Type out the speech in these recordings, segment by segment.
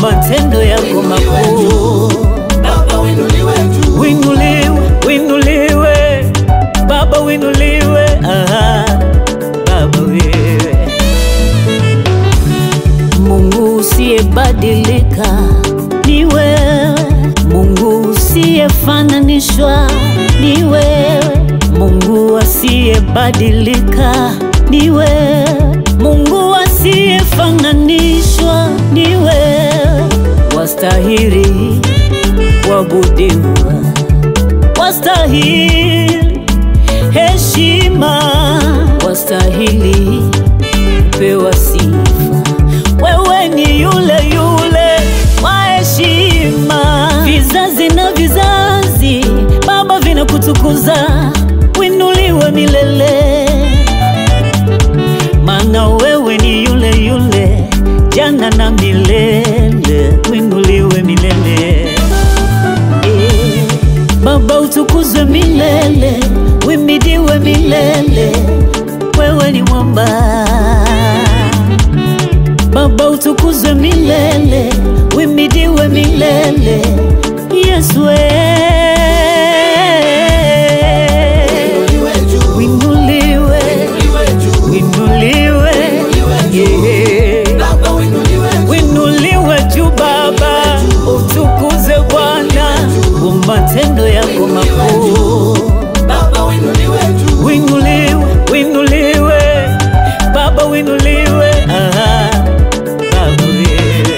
matendo yako makuu. Baba winuliwe juu, Winuliwe, winuliwe, Baba winuliwe, aha, Baba wewe Mungu usiyebadilika ni wewe, Mungu usiyefananishwa ni wewe, Mungu asiyebadilika ni wewe, Mungu asiyefananishwa ni wewe, wastahili kuabudiwa, wastahili heshima, wastahili pewa sifa. Wewe ni yule yule wa heshima, vizazi na vizazi, Baba vinakutukuza, winuliwe milele, maana wewe ni yule yule jana na milele, winuliwe milele. Eh, Baba utukuzwe milele, wimidiwe milele, wewe ni mwamba. Baba utukuzwe milele, wimidiwe milele, Yesu winuliwe juu, winuliwe, winuliwe juu, winuliwe, yeah. Baba winuliwe juu, Winuliwe juu Baba, utukuze Bwana kwa matendo yako makuu. Baba winuliwe juu, Winuliwe, winuliwe, Baba winuliwe, aha, Baba wewe.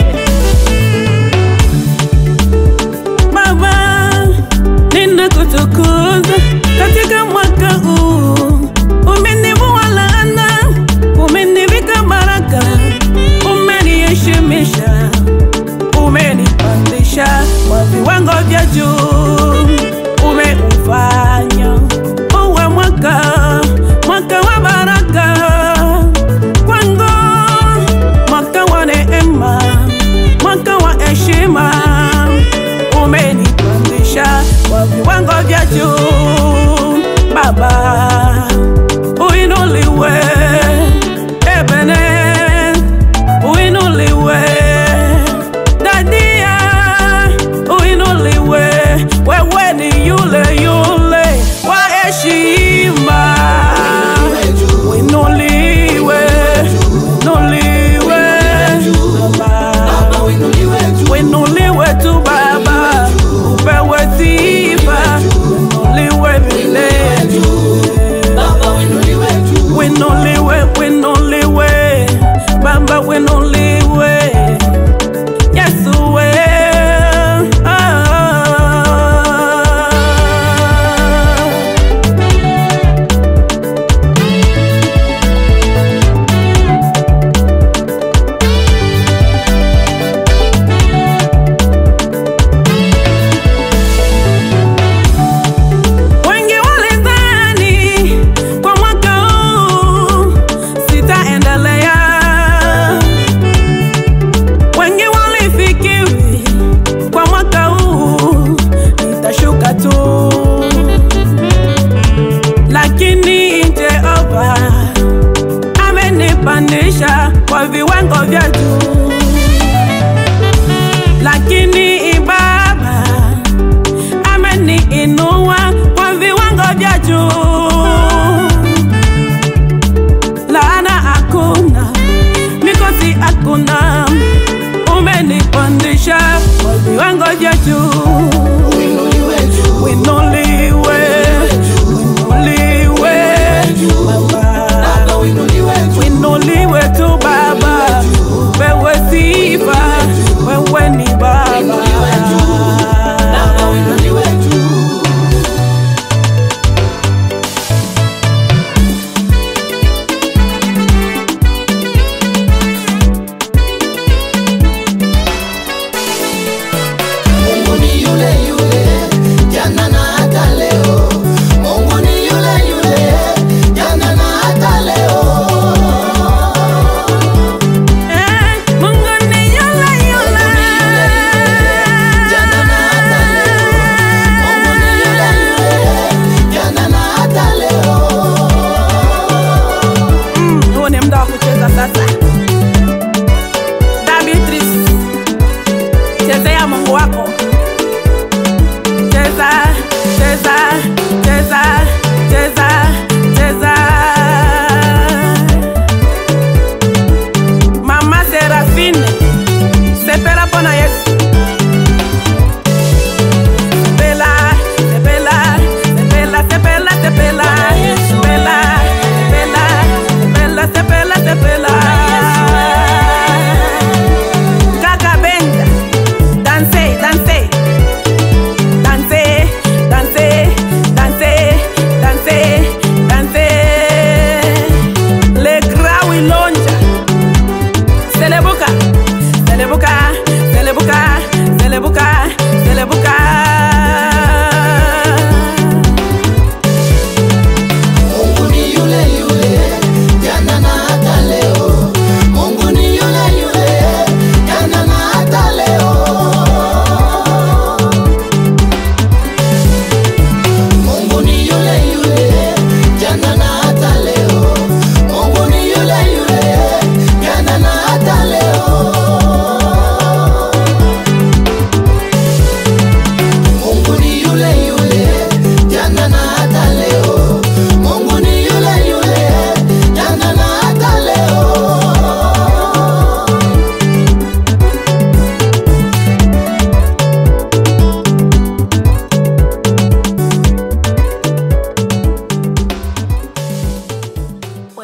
Baba, ninakutukuza katika mwaka huu. Umenivua laana, umenivika baraka, umeniheshimisha, umenipandisha kwa viwango vya juu, umeufanya uwe mwaka mwaka wa baraka kwangu, mwaka wa neema, mwaka wa heshima umenipandisha kwa viwango vya juu Baba, uinuliwe Ebene, uinuliwe Dadia, uinuliwe wewe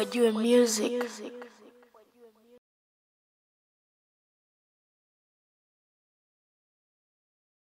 Wajue music.